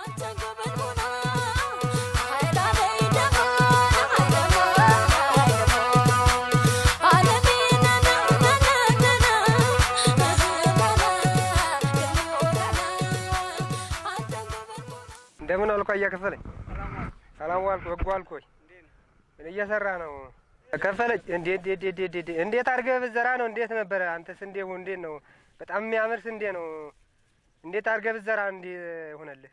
እንደምን አልኳ እያከፈለኝ ሰላም ዋልኩ በጎ አልኩ ወይ ምን እየሰራ ነው ከፈለኝ እንዴት እንዴት እንዴት እንዴት አድርገህ ብትዘራ ነው እንዴት ነበረ አንተ ስንዴው እንዴት ነው በጣም የሚያምር ስንዴ ነው እንዴት አድርገህ ብትዘራ እንዲህ ሆነልህ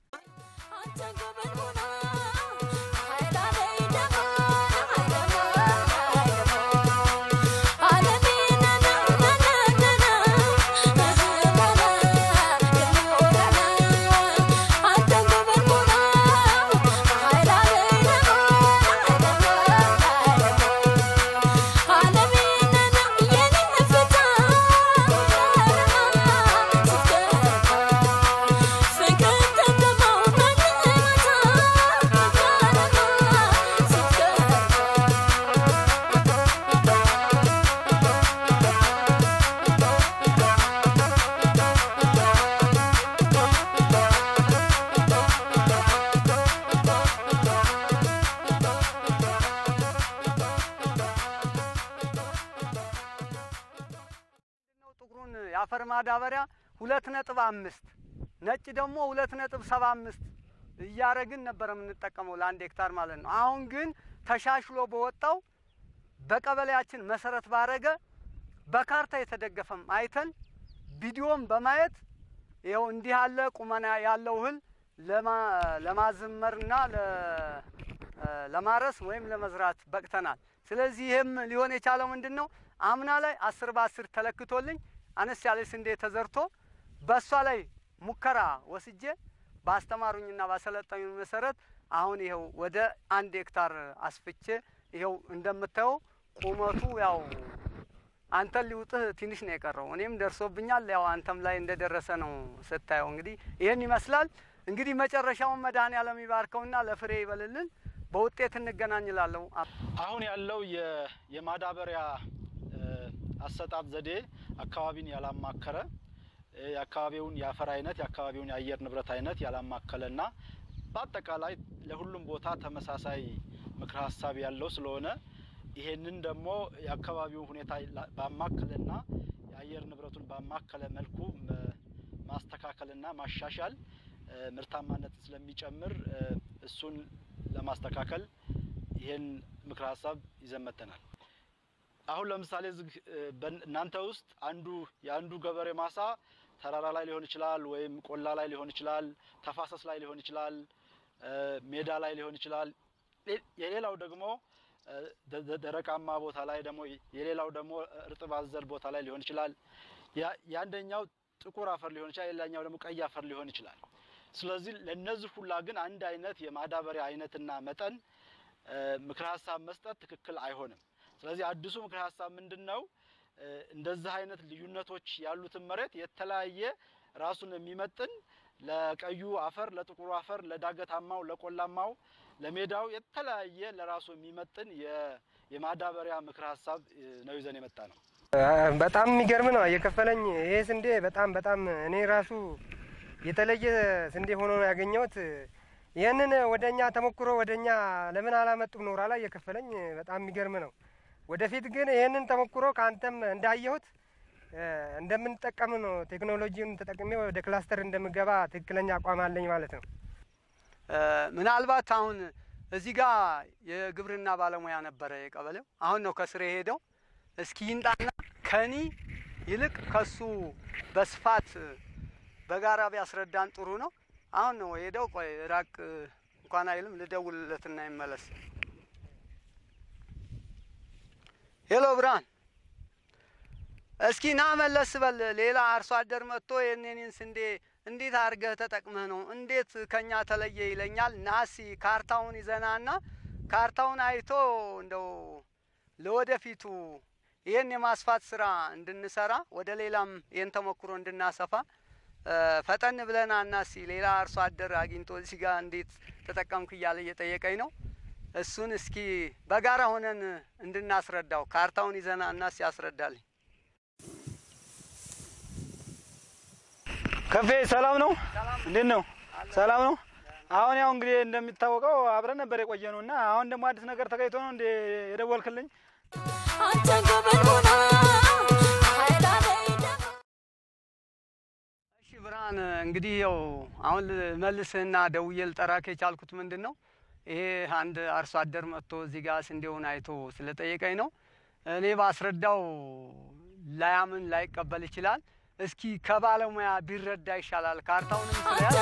ጥቁሩን የአፈር ማዳበሪያ ሁለት ነጥብ አምስት ነጭ ደግሞ ሁለት ነጥብ ሰባ አምስት እያረግን ነበር የምንጠቀመው ለአንድ ሄክታር ማለት ነው። አሁን ግን ተሻሽሎ በወጣው በቀበሌያችን መሰረት ባረገ በካርታ የተደገፈም አይተን ቪዲዮም በማየት ይኸው እንዲህ ያለ ቁመና ያለው እህል ለማዘመርና ለማረስ ወይም ለመዝራት በቅተናል። ስለዚህ ይህም ሊሆን የቻለው ምንድን ነው? አምና ላይ አስር በአስር ተለክቶልኝ አነስ ያለ ስንዴ ተዘርቶ በእሷ ላይ ሙከራ ወስጄ ባስተማሩኝና ባሰለጠኙ መሰረት አሁን ይኸው ወደ አንድ ሄክታር አስፍቼ ይኸው እንደምታየው ቁመቱ ያው አንተን ሊውጥህ ትንሽ ነው የቀረው። እኔም ደርሶብኛል። ያው አንተም ላይ እንደደረሰ ነው ስታየው። እንግዲህ ይህን ይመስላል። እንግዲህ መጨረሻውን መድኃኔዓለም ይባርከውና ለፍሬ ይበልልን። በውጤት እንገናኝ እላለሁ። አሁን ያለው የማዳበሪያ አሰጣጥ ዘዴ አካባቢን ያላማከረ የአካባቢውን የአፈር አይነት የአካባቢውን የአየር ንብረት አይነት ያላማከለና በአጠቃላይ ለሁሉም ቦታ ተመሳሳይ ምክረ ሀሳብ ያለው ስለሆነ ይሄንን ደግሞ የአካባቢውን ሁኔታ ባማከለና የአየር ንብረቱን ባማከለ መልኩ ማስተካከልና ማሻሻል ምርታማነት ስለሚጨምር እሱን ለማስተካከል ይሄን ምክረ ሀሳብ ይዘን መጥተናል። አሁን ለምሳሌ እዚህ እናንተ ውስጥ አንዱ የአንዱ ገበሬ ማሳ ተራራ ላይ ሊሆን ይችላል፣ ወይም ቆላ ላይ ሊሆን ይችላል፣ ተፋሰስ ላይ ሊሆን ይችላል፣ ሜዳ ላይ ሊሆን ይችላል። የሌላው ደግሞ ደረቃማ ቦታ ላይ ደግሞ የሌላው ደግሞ እርጥብ አዘል ቦታ ላይ ሊሆን ይችላል። የአንደኛው ጥቁር አፈር ሊሆን ይችላል፣ የሌላኛው ደግሞ ቀይ አፈር ሊሆን ይችላል። ስለዚህ ለነዚህ ሁላ ግን አንድ አይነት የማዳበሪያ አይነትና መጠን ምክረ ሀሳብ መስጠት ትክክል አይሆንም። ስለዚህ አዲሱ ምክረ ሀሳብ ምንድን ነው? እንደዚህ አይነት ልዩነቶች ያሉትን መሬት የተለያየ ራሱን የሚመጥን ለቀዩ አፈር፣ ለጥቁሩ አፈር፣ ለዳገታማው፣ ለቆላማው፣ ለሜዳው የተለያየ ለራሱ የሚመጥን የማዳበሪያ ምክረ ሀሳብ ነው ይዘን የመጣ ነው። በጣም የሚገርም ነው እየከፈለኝ ይሄ ስንዴ በጣም በጣም እኔ ራሱ የተለየ ስንዴ ሆኖ ነው ያገኘሁት። ይህንን ወደ እኛ ተሞክሮ ወደ እኛ ለምን አላመጡም ኖራ ላይ እየከፈለኝ በጣም የሚገርም ነው። ወደፊት ግን ይህንን ተሞክሮ ከአንተም እንዳየሁት እንደምንጠቀም ነው ቴክኖሎጂውን ተጠቅሜ ወደ ክላስተር እንደምገባ ትክክለኛ አቋም አለኝ ማለት ነው። ምናልባት አሁን እዚህ ጋር የግብርና ባለሙያ ነበረ የቀበሌው፣ አሁን ነው ከስር የሄደው። እስኪ ይምጣና ከኒ ይልቅ ከሱ በስፋት በጋራ ቢያስረዳን ጥሩ ነው። አሁን ነው ሄደው። ቆይ ራቅ እንኳን አይልም። ልደውልለትና ይመለስ። ሄሎ ብርሃን፣ እስኪ ና መለስ በል። ሌላ አርሶ አደር መጥቶ የኔን ስንዴ እንዴት አድርገህ ተጠቅመህ ነው እንዴት ከኛ ተለየ ይለኛል። ናሲ ካርታውን ይዘናና ካርታውን አይቶ እንደው ለወደፊቱ ይህን የማስፋት ስራ እንድንሰራ ወደ ሌላም ይህን ተሞክሮ እንድናሰፋ ፈጠን ብለና እናሲ ሌላ አርሶ አደር አግኝቶ እዚህ ጋር እንዴት ተጠቀምክ እያለ እየጠየቀኝ ነው። እሱን እስኪ በጋራ ሆነን እንድናስረዳው ካርታውን ይዘና እናሲ ያስረዳልኝ። ከፌ ሰላም ነው? እንዴት ነው? ሰላም ነው። አሁን ያው እንግዲህ እንደሚታወቀው አብረን ነበር የቆየ ነው እና አሁን ደግሞ አዲስ ነገር ተገኝቶ ነው እንደ የደወልክልኝ? እሺ ብርሃን፣ እንግዲህ ያው አሁን መልስህና ደውዬ ልጠራክ የቻልኩት ምንድን ነው ይሄ አንድ አርሶ አደር መጥቶ እዚህ ጋር ስንዴውን አይቶ ስለጠየቀኝ ነው። እኔ ባስረዳው ላያምን ላይቀበል ይችላል። እስኪ ከባለሙያ ቢረዳ ይሻላል። ካርታውንም ስለያዝ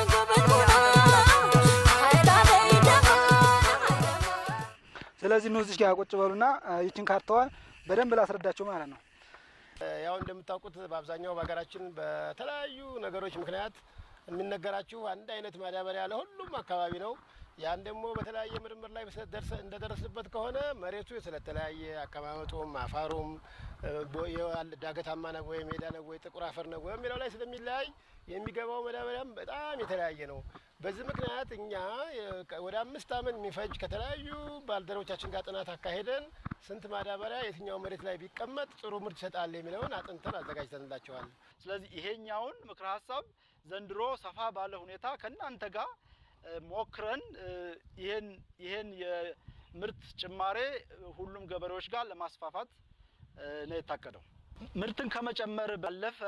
ስለዚህ ኑ እዚህ ጋር ቁጭ በሉና ይችን ካርታዋን በደንብ ላስረዳቸው ማለት ነው። ያው እንደምታውቁት በአብዛኛው በሀገራችን በተለያዩ ነገሮች ምክንያት የሚነገራችሁ አንድ አይነት ማዳበሪያ ለሁሉም አካባቢ ነው። ያን ደግሞ በተለያየ ምርምር ላይ ደርሰ- እንደደረስንበት ከሆነ መሬቱ ስለተለያየ አቀማመጡም አፋሩም እ፣ ቦ- የዋል- ዳገታማ ነው ወይ ሜዳ ነው ወይ ጥቁር አፈር ነው ወይ የሚለው ላይ ስለሚለያይ የሚገባው ማዳበሪያም በጣም የተለያየ ነው። በዚህ ምክንያት እኛ የ- ወደ አምስት ዓመት የሚፈጅ ከተለያዩ ባልደረቦቻችን ጋር ጥናት አካሄደን ስንት ማዳበሪያ የትኛው መሬት ላይ ቢቀመጥ ጥሩ ምርት ይሰጣል የሚለውን አጥንተን አዘጋጅተንላቸዋል። ስለዚህ ይሄኛውን ምክረ ሀሳብ ዘንድሮ ሰፋ ባለ ሁኔታ ከእናንተ ጋር እ፣ ሞክረን እ፣ ይሄን ይሄን የምርት ጭማሬ ሁሉም ገበሬዎች ጋር ለማስፋፋት እ፣ ነው የታቀደው። ምርትን ከመጨመር ባለፈ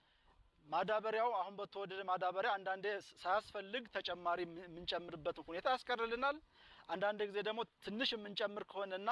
ማዳበሪያው አሁን በተወደደ ማዳበሪያ አንዳንዴ ሳያስፈልግ ተጨማሪ የምን- የምንጨምርበትን ሁኔታ ያስቀርልናል። አንዳንድ ጊዜ ደግሞ ትንሽ የምንጨምር ከሆነና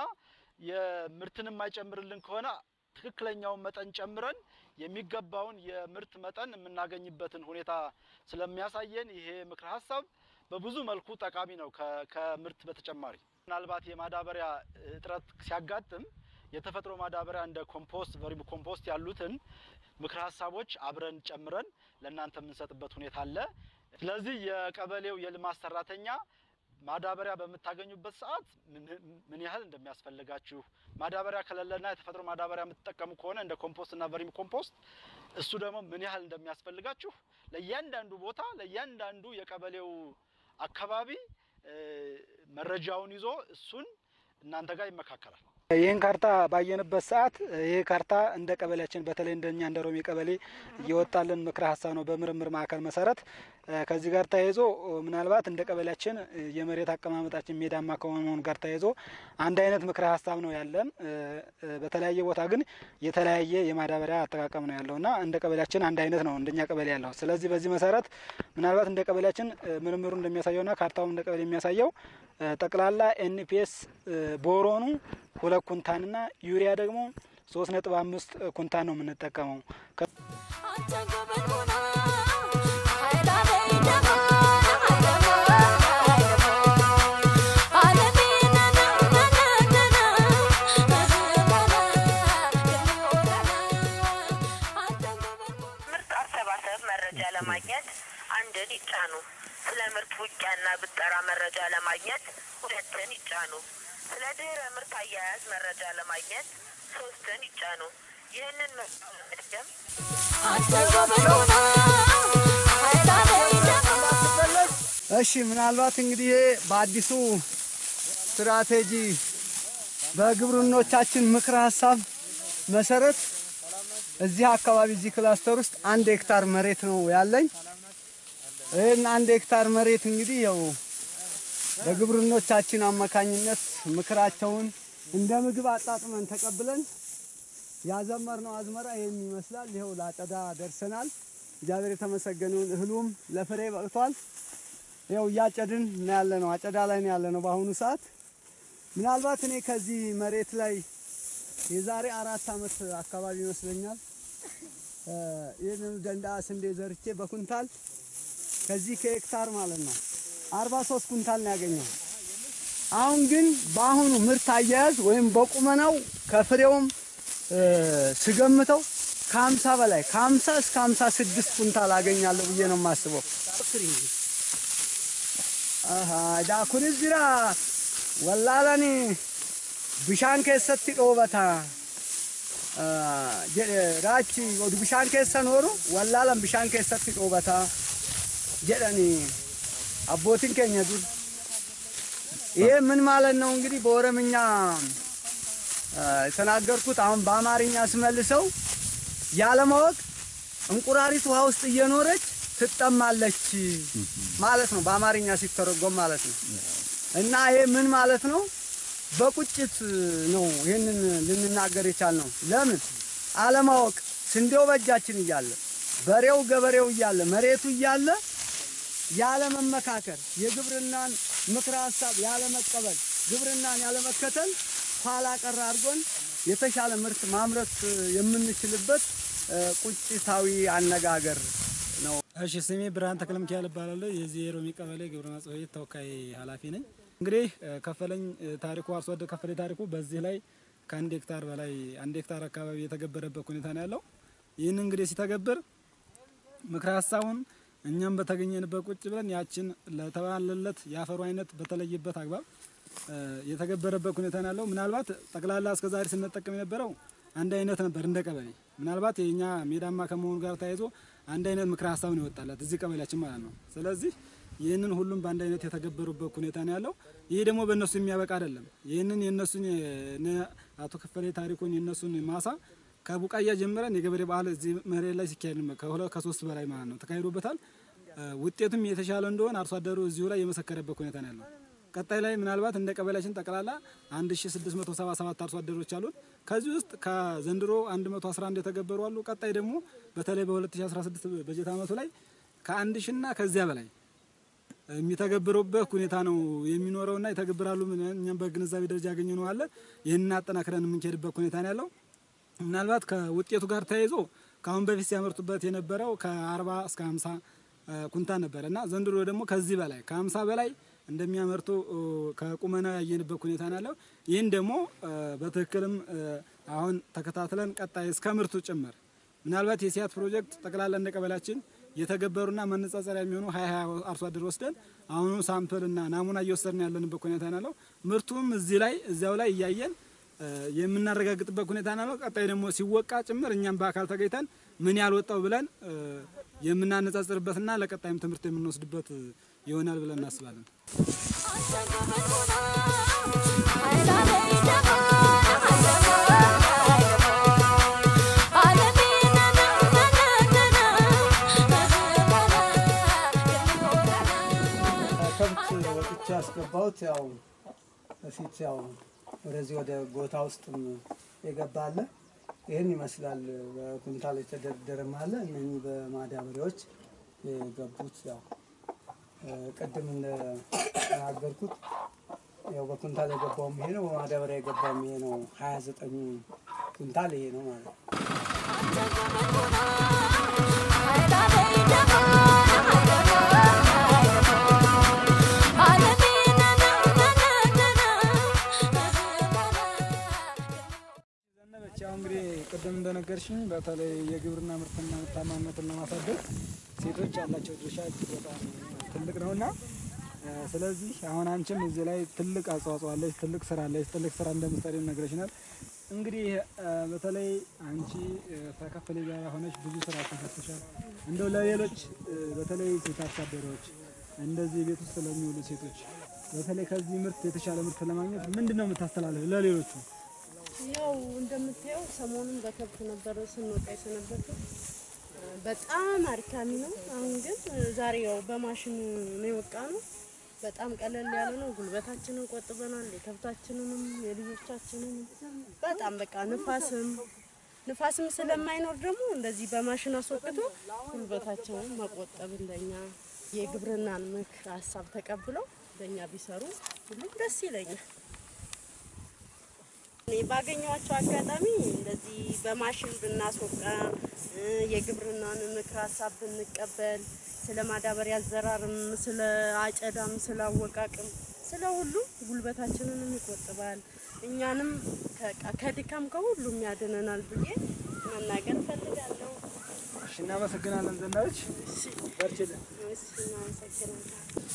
የምርትን የማይጨምርልን ከሆነ ትክክለኛውን መጠን ጨምረን የሚገባውን የምርት መጠን የምናገኝበትን ሁኔታ ስለሚያሳየን ይሄ ምክረ ሀሳብ በብዙ መልኩ ጠቃሚ ነው። ከ- ከምርት በተጨማሪ ምናልባት የማዳበሪያ እጥረት ሲያጋጥም የተፈጥሮ ማዳበሪያ እንደ ኮምፖስት፣ ቨርሚ ኮምፖስት ያሉትን ምክረ ሀሳቦች አብረን ጨምረን ለእናንተ የምንሰጥበት ሁኔታ አለ። ስለዚህ የቀበሌው የልማት ሰራተኛ ማዳበሪያ በምታገኙበት ሰዓት ምን- ምን ያህል እንደሚያስፈልጋችሁ ማዳበሪያ ከሌለና የተፈጥሮ ማዳበሪያ የምትጠቀሙ ከሆነ እንደ ኮምፖስት እና ቨርሚ ኮምፖስት እሱ ደግሞ ምን ያህል እንደሚያስፈልጋችሁ ለእያንዳንዱ ቦታ ለእያንዳንዱ የቀበሌው አካባቢ እ፣ መረጃውን ይዞ እሱን እናንተ ጋር ይመካከላል። ይህን ካርታ ባየንበት ሰዓት ይህ ካርታ እንደ ቀበሌያችን በተለይ እንደኛ እንደ ሮሚ ቀበሌ እየወጣልን ምክረ ሀሳብ ነው በምርምር ማዕከል መሰረት። እ፣ ከዚህ ጋር ተያይዞ እ፣ ምናልባት እንደ ቀበሌያችን እ፣ የመሬት አቀማመጣችን ሜዳማ ከመሆኑ ጋር ተያይዞ አንድ አይነት ምክረ ሀሳብ ነው ያለን። እ፣ እ፣ በተለያየ ቦታ ግን የተለያየ የማዳበሪያ አጠቃቀም ነው ያለው እና እንደ ቀበሌያችን አንድ አይነት ነው እንደኛ ቀበሌ ያለው። ስለዚህ በዚህ መሰረት ምናልባት እንደ ቀበሌያችን እ፣ ምርምሩ እንደሚያሳየውና ካርታውም እንደ ቀበሌ የሚያሳየው እ፣ ጠቅላላ ኤንፒኤስ ቦሮኑ ሁለት ኩንታንና ዩሪያ ደግሞ ሶስት ነጥብ አምስት ኩንታን ነው የምንጠቀመው። ምርት አሰባሰብ መረጃ ለማግኘት አንድን ይጫኑ። ስለ ምርት ውቂያና ብጠራ መረጃ ለማግኘት ሁለትን ይጫኑ። ስለ ድህረ ምርት አያያዝ መረጃ ለማግኘት ሶስትን ይጫኑ። ይህንን ምርጫ ለመድገም እሺ ምናልባት እንግዲህ ይሄ በአዲሱ ስትራቴጂ በግብርኖቻችን ምክረ ሀሳብ መሰረት እዚህ አካባቢ እዚህ ክላስተር ውስጥ አንድ ሄክታር መሬት ነው ያለኝ። ይህን አንድ ሄክታር መሬት እንግዲህ ያው በግብርኖቻችን አማካኝነት ምክራቸውን እንደ ምግብ አጣጥመን ተቀብለን ያዘመርነው አዝመራ ይህን ይመስላል። ይኸው ለአጨዳ ደርሰናል። እግዚአብሔር የተመሰገነውን እህሉም ለፍሬ በቅቷል። ይኸው እያጨድን ነው ያለ ነው። አጨዳ ላይ ነው ያለ ነው በአሁኑ ሰዓት። ምናልባት እኔ ከዚህ መሬት ላይ የዛሬ አራት ዓመት አካባቢ ይመስለኛል እ ይህንን ደንዳ ስንዴ ዘርቼ በኩንታል ከዚህ ከሄክታር ማለት ነው አርባ ሶስት ኩንታል ነው ያገኘው። አሁን ግን በአሁኑ ምርት አያያዝ ወይም በቁመናው ከፍሬውም እ ስገምተው ከሀምሳ በላይ ከሀምሳ እስከ ሀምሳ ስድስት ኩንታል አገኛለሁ ብዬ ነው የማስበው። አሃ ዳኩንስ ጅራ ወላላኒ ብሻን keessatti dhoobata jedhe raachi odu bishaan keessa nooru wallaalan bishaan keessatti dhoobata jedhani abbootiin keenya dur ይሄ ምን ማለት ነው እንግዲህ በኦሮምኛ አ፣ የተናገርኩት አሁን በአማርኛ ስመልሰው ያለማወቅ እንቁራሪት ውሃ ውስጥ እየኖረች ትጠማለች ማለት ነው፣ በአማርኛ ሲተረጎም ማለት ነው። እና ይሄ ምን ማለት ነው? በቁጭት ነው ይህንን ልንናገር የቻልነው። ለምን አለማወቅ፣ ስንዴው በእጃችን እያለ በሬው ገበሬው እያለ መሬቱ እያለ ያለ መመካከር የግብርናን ምክረ ሀሳብ ያለ መቀበል ግብርናን ያለ መከተል ኋላ ቀር አድርጎን የተሻለ ምርት ማምረት የምንችልበት እ፣ ቁጭታዊ አነጋገር ነው። እሺ ስሜ ብርሃን ተክለ ሚካኤል እባላለሁ። የዚህ የሮሚ ቀበሌ ግብርና ጽሕፈት ቤት ተወካይ ኃላፊ ነኝ። እንግዲህ እ፣ ከፈለኝ እ፣ ታሪኩ አርሶ አደር ከፈለኝ ታሪኩ በዚህ ላይ ከአንድ ሄክታር በላይ አንድ ሄክታር አካባቢ የተገበረበት ሁኔታ ነው ያለው። ይህን እንግዲህ ሲተገብር ምክረ ሀሳቡን እኛም በተገኘንበት ቁጭ ብለን ያችን ለተባለለት የአፈሩ አይነት በተለየበት አግባብ እ፣ የተገበረበት ሁኔታ ነው ያለው። ምናልባት ጠቅላላ እስከዛሬ ስንጠቀም የነበረው አንድ አይነት ነበር እንደ ቀበሌ። ምናልባት የኛ ሜዳማ ከመሆኑ ጋር ተያይዞ አንድ አይነት ምክረ ሀሳብ ነው ይወጣላት እዚህ ቀበሌያችን ማለት ነው። ስለዚህ ይህንን ሁሉም በአንድ አይነት የተገበሩበት ሁኔታ ነው ያለው። ይህ ደግሞ በእነሱ የሚያበቃ አይደለም። ይህንን የእነሱን የነ አቶ ክፈሌ ታሪኩን የእነሱን ማሳ ከቡቃያ ጀምረን የገበሬ ባህል እዚህ መሬት ላይ ሲካሄድ ነው ከሁለት ከሶስት በላይ ማለት ነው ተካሂዶበታል። እ፣ ውጤቱም የተሻለ እንደሆነ አርሶ አደሩ እዚሁ ላይ የመሰከረበት ሁኔታ ነው ያለው። ቀጣይ ላይ ምናልባት እንደ ቀበሌያችን ጠቅላላ 1677 አርሶ አደሮች አሉን። ከዚህ ውስጥ ከዘንድሮ 111 የተገበሩ አሉ። ቀጣይ ደግሞ በተለይ በ2016 በጀት ዓመቱ ላይ ከአንድ ሺና ከዚያ በላይ የሚተገብሩበት ሁኔታ ነው የሚኖረውና ይተገብራሉ። እኛም በግንዛቤ ደረጃ ያገኘ ነው አለ። ይህንን አጠናክረን የምንሄድበት ሁኔታ ነው ያለው። ምናልባት ከውጤቱ ጋር ተያይዞ ከአሁን በፊት ሲያመርቱበት የነበረው ከ40 እስከ 50 ኩንታል ነበር እና ዘንድሮ ደግሞ ከዚህ በላይ ከ50 በላይ እንደሚያመርቱ እ፣ ከቁመና ያየንበት ሁኔታ ነው ያለው። ይህን ደግሞ እ፣ በትክክልም እ፣ አሁን ተከታትለን ቀጣይ እስከ ምርቱ ጭምር ምናልባት የሲያት ፕሮጀክት ጠቅላላ እንደ ቀበሌያችን የተገበሩና መነጻጸሪያ የሚሆኑ ሀያ ሀያ አርሶ አደር ወስደን አሁኑ ሳምፕልና ናሙና እየወሰድን ያለንበት ሁኔታ ነው ያለው። ምርቱም እዚህ ላይ እዚያው ላይ እያየን እ፣ የምናረጋግጥበት ሁኔታ ነው ያለው። ቀጣይ ደግሞ ሲወቃ ጭምር እኛም በአካል ተገኝተን ምን ያህል ወጣው ብለን እ፣ የምናነጻጽርበትና ለቀጣይም ትምህርት የምንወስድበት እ፣ ይሆናል ብለን እናስባለን። ከብት ወጥቼ ያስገባሁት ያው በፊት ያው ወደዚህ ወደ ጎታ ውስጥም የገባለ ይህን ይመስላል። በኩንታል የተደረደረም አለ። እነኚህ በማዳበሪያዎች የገቡት ያው እ፣ ቅድም እንደተናገርኩት ያው በኩንታል የገባውም ይሄ ነው፣ በማዳበሪያ የገባውም ይሄ ነው። ሀያ ዘጠኙ ኩንታል ይሄ ነው ማለት ነው። ዘነበች ያው እንግዲህ ቅድም እንደነገርሽኝ በተለይ የግብርና ምርትና ምርታማነትን ለማሳደግ ሴቶች ያላቸው ድርሻ እጅግ በጣም ትልቅ ነውና እ፣ ስለዚህ አሁን አንቺም እዚህ ላይ ትልቅ አስተዋጽኦ አለች፣ ትልቅ ስራ አለች፣ ትልቅ ስራ እንደምትሰሪ ነግረሽናል። እንግዲህ እ፣ በተለይ አንቺ እ፣ ከከፈሌ ጋር ሆነች ብዙ ስራ ተሰርተሻል። እንደው ለሌሎች እ፣ በተለይ ሴት አርሶ አደሮች እንደዚህ ቤት ውስጥ ለሚውሉ ሴቶች በተለይ ከዚህ ምርት የተሻለ ምርት ለማግኘት ምንድን ነው የምታስተላልፍ ለሌሎቹ? ያው እንደምታየው ሰሞኑን በከብት ነበረ ስንወቃ የሰነበተው በጣም አድካሚ ነው። አሁን ግን ዛሬ ያው በማሽኑ ነው የወቃ ነው። በጣም ቀለል ያለ ነው። ጉልበታችንን ቆጥበናል። የከብታችንንም የልጆቻችንንም በጣም በቃ ንፋስም ንፋስም ስለማይኖር ደግሞ እንደዚህ በማሽን አስወቅቶ ጉልበታቸውን መቆጠብ እንደኛ የግብርናን ምክር ሀሳብ ተቀብለው በእኛ ቢሰሩ ሁሉም ደስ ይለኛል። እኔ ባገኘኋቸው አጋጣሚ እንደዚህ በማሽን ብናስወቃ እ፣ የግብርናን ምክር ሀሳብ ብንቀበል ስለ ማዳበሪያ አዘራርም ስለ አጨዳም ስለ አወቃቅም ስለ ሁሉም ጉልበታችንንም ይቆጥባል እኛንም ከ- ከድካም ከሁሉም ያድነናል ብዬ መናገር እፈልጋለሁ። እሺ፣ እናመሰግናለን ዘነበች። በርችልን። እሺ፣ እናመሰግናለን።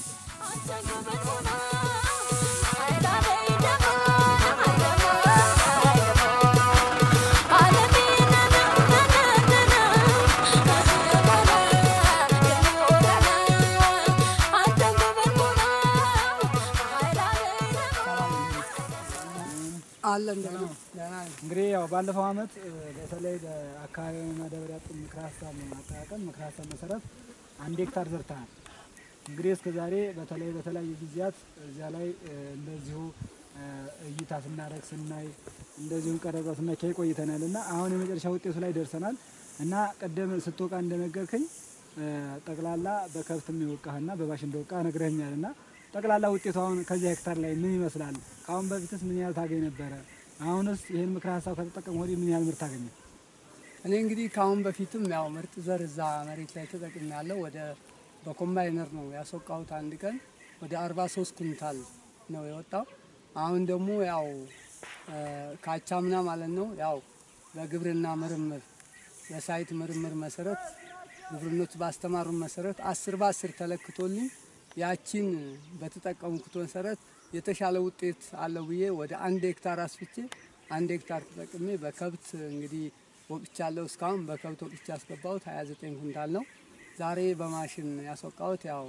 አለን ደህና ደህና ነን። እንግዲህ ያው ባለፈው አመት እ፣ በተለይ በአካባቢ ማዳበሪያ ጥም ምክረ ሀሳብ ማጠቃቀም ምክረ ሀሳብ መሰረት አንድ ሄክታር ዘርተሃል። እንግዲህ እስከ ዛሬ በተለይ በተለያዩ ጊዜያት እዚያ ላይ እ፣ እንደዚሁ እ፣ እይታ ስናደርግ ስናይ እንደዚሁም ቀረጻ ስናካይ ቆይተናል እና አሁን የመጨረሻ ውጤቱ ላይ ደርሰናል እና ቀደም ስትወቃ እንደነገርከኝ እ፣ ጠቅላላ በከብት የሚወቃህና በባሽ እንደወቃ ነግረኛል እና ጠቅላላ ውጤቱ አሁን ከዚያ ሄክታር ላይ ምን ይመስላል? ከአሁን በፊትስ ምን ያህል ታገኝ ነበረ? አሁንስ ይህን ምክረ ሀሳብ ከተጠቀሙ ወዲህ ምን ያህል ምርት ታገኘ? እኔ እንግዲህ ከአሁን በፊትም ያው ምርጥ ዘር እዛ መሬት ላይ ተጠቅሜ ያለው ወደ በኮምባይነር ነው ያስወቃሁት። አንድ ቀን ወደ 43 ኩንታል ነው የወጣው። አሁን ደግሞ ያው እ፣ ካቻምና ማለት ነው ያው በግብርና ምርምር በሳይት ምርምር መሰረት ግብርኖች ባስተማሩን መሰረት አስር በአስር ተለክቶልኝ ያቺን በተጠቀምኩት መሰረት የተሻለ ውጤት አለው ብዬ ወደ አንድ ሄክታር አስፍቼ አንድ ሄክታር ተጠቅሜ በከብት እንግዲህ ወቅቻለሁ። እስካሁን በከብት ወቅቻ ያስገባሁት 29 ኩንታል ነው። ዛሬ በማሽን ያስወቃሁት ያው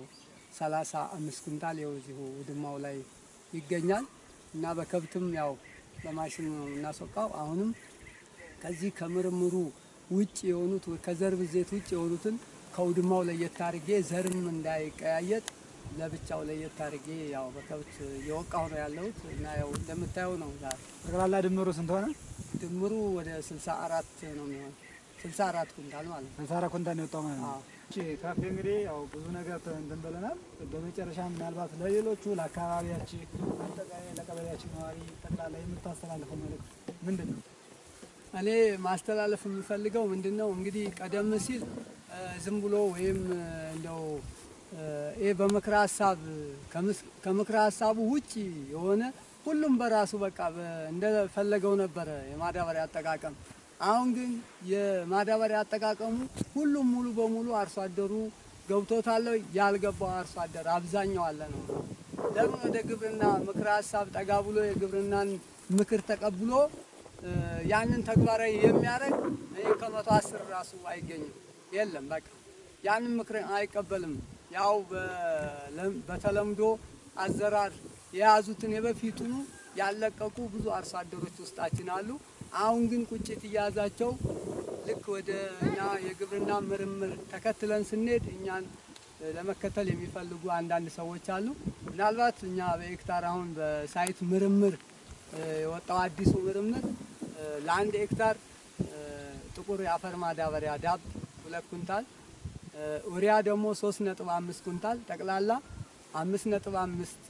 35 ኩንታል ይኸው እዚሁ ውድማው ላይ ይገኛል እና በከብትም ያው በማሽን ነው እናስወቃው። አሁንም ከዚህ ከምርምሩ ውጭ የሆኑት ከዘር ብዜት ውጭ የሆኑትን ከውድማው ለየት አድርጌ ዘርም እንዳይቀያየጥ ለብቻው ለየት አድርጌ ያው በከብት እየወቃሁ ነው ያለሁት እና ያው እንደምታየው ነው ዛሬ ጠቅላላ ድምሩ ስንት ሆነ? ድምሩ ወደ 64 ነው የሚሆን 64 ኩንታል ማለት ነው። ስልሳ ኩንታል ነው የወጣው ማለት ነው። አዎ። እሺ ካፌ እንግዲህ ያው ብዙ ነገር ተ- እንትን ብለናል። በመጨረሻ ምናልባት ለሌሎቹ ለአካባቢያችን አጠቃላይ ለቀበሌያችን ነዋሪ ጠቅላላ የምታስተላልፈው መልእክት ምንድን ነው? እኔ ማስተላለፍ የምፈልገው ምንድን ነው እንግዲህ ቀደም ሲል እ፣ ዝም ብሎ ወይም እ፣ እንደው እ፣ ይሄ በምክረ ሀሳብ ከምስ- ከምክረ ሀሳቡ ውጭ የሆነ ሁሉም በራሱ በቃ በ- እንደፈለገው ነበረ የማዳበሪያ አጠቃቀም። አሁን ግን የማዳበሪያ አጠቃቀሙ ሁሉም ሙሉ በሙሉ አርሶ አደሩ ገብቶታል። ያልገባው አርሶ አደር አብዛኛው አለ ነው። ለምን ወደ ግብርና ምክረ ሀሳብ ጠጋ ብሎ የግብርናን ምክር ተቀብሎ እ፣ ያንን ተግባራዊ የሚያደርግ እኔ ከመቶ አስር ራሱ አይገኝም። የለም በቃ ያንን ምክር አይቀበልም። ያው በለም- በተለምዶ አዘራር የያዙትን የበፊቱኑ ያለቀቁ ብዙ አርሶ አደሮች ውስጣችን አሉ። አሁን ግን ቁጭት እያያዛቸው ልክ ወደ እኛ የግብርና ምርምር ተከትለን ስንሄድ እኛን እ፣ ለመከተል የሚፈልጉ አንዳንድ ሰዎች አሉ። ምናልባት እኛ በሄክታር አሁን በሳይት ምርምር እ፣ የወጣው አዲሱ ምርምር እ፣ ለአንድ ሄክታር እ፣ ጥቁር የአፈር ማዳበሪያ ዳብ ሁለት ኩንታል እ፣ ኡሪያ ደግሞ ሶስት ነጥብ አምስት ኩንታል ጠቅላላ አምስት ነጥብ አምስት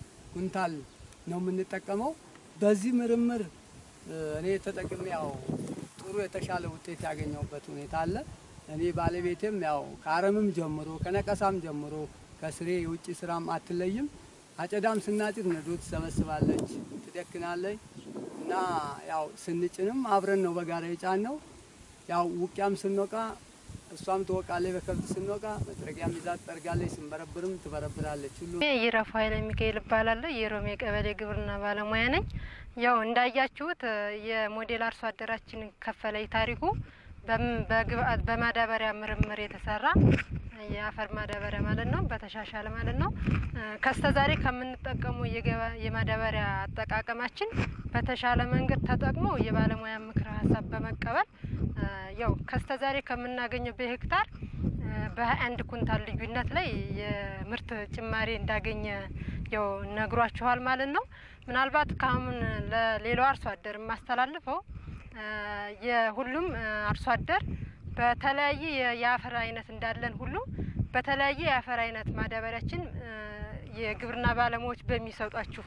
ኩንታል ነው የምንጠቀመው። በዚህ ምርምር እ፣ እኔ ተጠቅሜ ያው ጥሩ የተሻለ ውጤት ያገኘሁበት ሁኔታ አለ። እኔ ባለቤቴም ያው ከአረምም ጀምሮ ከነቀሳም ጀምሮ ከስሬ የውጭ ስራም አትለይም። አጨዳም ስናጭድ ነዶ ትሰበስባለች፣ ትደክናለች እና ያው ስንጭንም አብረን ነው በጋራ የጫን ነው። ያው ውቅያም ስንወቃ እሷም ትወቃለች፣ በከብት ስንወቃ መጥረጊያም ይዛ ትጠርጋለች፣ ስንበረብርም ትበረብራለች። ሁሉ ይረፉ ኃይለ ሚካኤል እባላለሁ። የሮሜ ቀበሌ ግብርና ባለሙያ ነኝ። ያው እንዳያችሁት እ፣ የሞዴል አርሶ አደራችን ከፈለኝ ታሪኩ በም- በግብአት በማዳበሪያ ምርምር የተሰራ የአፈር ማዳበሪያ ማለት ነው፣ በተሻሻለ ማለት ነው። እ፣ ከስተዛሬ ከምንጠቀሙ የገባ- የማዳበሪያ አጠቃቀማችን በተሻለ መንገድ ተጠቅሞ የባለሙያ ምክረ ሀሳብ በመቀበል እ፣ ያው ከስተዛሬ ከምናገኘው በሄክታር በሀያ አንድ ኩንታል ልዩነት ላይ የምርት ጭማሪ እንዳገኘ ያው ነግሯችኋል ማለት ነው። ምናልባት ከአሁን ለሌላው አርሶ አደር የማስተላልፈው እ፣ የሁሉም እ፣ አርሶ አደር በተለያየ የ- የአፈር አይነት እንዳለን ሁሉ በተለያየ የአፈር አይነት ማዳበሪያችን እ፣ የግብርና ባለሙያዎች በሚሰጧችሁ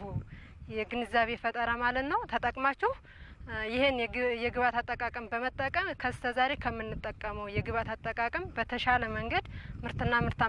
የግንዛቤ ፈጠራ ማለት ነው ተጠቅማችሁ እ፣ ይህን የግ- የግብዓት አጠቃቀም በመጠቀም ከስተዛሬ ከምንጠቀመው የግብዓት አጠቃቀም በተሻለ መንገድ ምርትና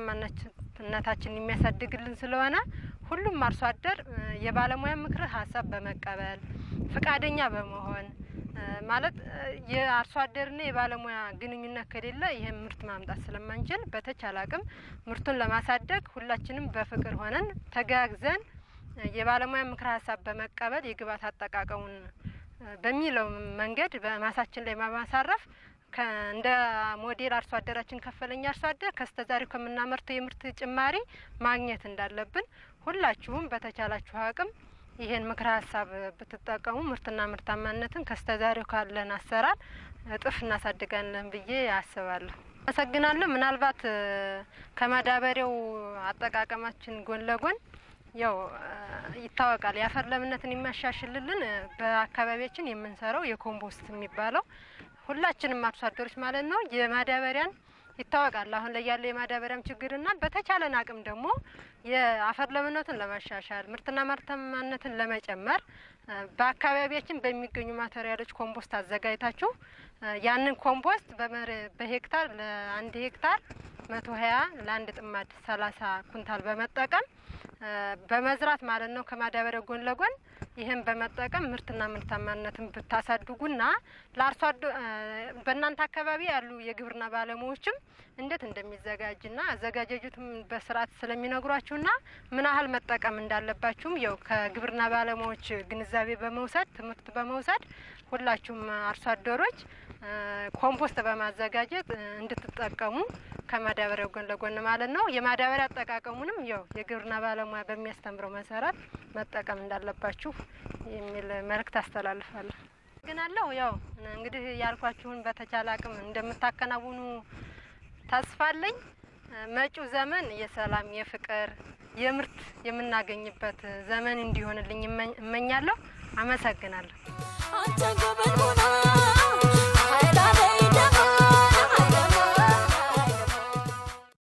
ምርታማነታችንን የሚያሳድግልን ስለሆነ ሁሉም አርሶ አደር እ፣ የባለሙያ ምክር ሀሳብ በመቀበል ፈቃደኛ በመሆን እ፣ ማለት እ፣ የአርሶ አደርና የባለሙያ ግንኙነት ከሌለ ይህን ምርት ማምጣት ስለማንችል በተቻለ አቅም ምርቱን ለማሳደግ ሁላችንም በፍቅር ሆነን ተጋግዘን እ፣ የባለሙያ ምክር ሀሳብ በመቀበል የግብዓት አጠቃቀሙን እ፣ በሚለው መንገድ በማሳችን ላይ በማሳረፍ ከ- እንደ ሞዴል አርሶ አደራችን ከፈለኝ አርሶ አደር ከስተዛሬው ከምናመርተው የምርት ጭማሪ ማግኘት እንዳለብን ሁላችሁም በተቻላችሁ አቅም ይህን ምክረ ሀሳብ ብትጠቀሙ ምርትና ምርታማነትን ከስተዛሬው ካለን አሰራር እጥፍ እናሳድጋለን ብዬ አስባለሁ። አመሰግናለሁ። ምናልባት እ፣ ከማዳበሪያው አጠቃቀማችን ጎን ለጎን ያው እ፣ ይታወቃል የአፈር ለምነትን የሚያሻሽልልን እ፣ በአካባቢያችን የምንሰራው የኮምፖስት የሚባለው ሁላችንም አርሶ አደሮች ማለት ነው የማዳበሪያን ይታወቃል አሁን ላይ ያለው የማዳበሪያም ችግርና በተቻለን አቅም ደግሞ የአፈር ለምነቱን ለማሻሻል ምርትና ምርታማነትን ለመጨመር እ፣ በአካባቢያችን በሚገኙ ማቴሪያሎች ኮምፖስት አዘጋጅታችሁ እ፣ ያንን ኮምፖስት በመር በሄክታር ለአንድ ሄክታር መቶ ሀያ ለአንድ ጥማድ ሰላሳ ኩንታል በመጠቀም እ፣ በመዝራት ማለት ነው ከማዳበሪያ ጎን ለጎን ይህን በመጠቀም ምርትና ምርታማነትን ብታሳድጉና ለአርሶ አደ እ፣ በእናንተ አካባቢ ያሉ የግብርና ባለሙያዎችም እንዴት እንደሚዘጋጅና አዘጋጃጀቱም በስርዓት ስለሚነግሯችሁና ምን ያህል መጠቀም እንዳለባችሁም ያው ከግብርና ባለሙያዎች ግንዛቤ በመውሰድ ትምህርት በመውሰድ ሁላችሁም አርሶ አደሮች እ፣ ኮምፖስት በማዘጋጀት እ፣ እንድትጠቀሙ ከማዳበሪያው ጎን ለጎን ማለት ነው። የማዳበሪያ አጠቃቀሙንም ያው የግብርና ባለሙያ በሚያስተምረው መሰረት መጠቀም እንዳለባችሁ የሚል መልእክት አስተላልፋለሁ። ግናለሁ ያው እንግዲህ ያልኳችሁን በተቻለ አቅም እንደምታከናውኑ ተስፋ አለኝ። እ፣ መጪው ዘመን የሰላም፣ የፍቅር፣ የምርት የምናገኝበት ዘመን እንዲሆንልኝ እመኝ- እመኛለሁ። አመሰግናለሁ። አንተ ጎበል ሆና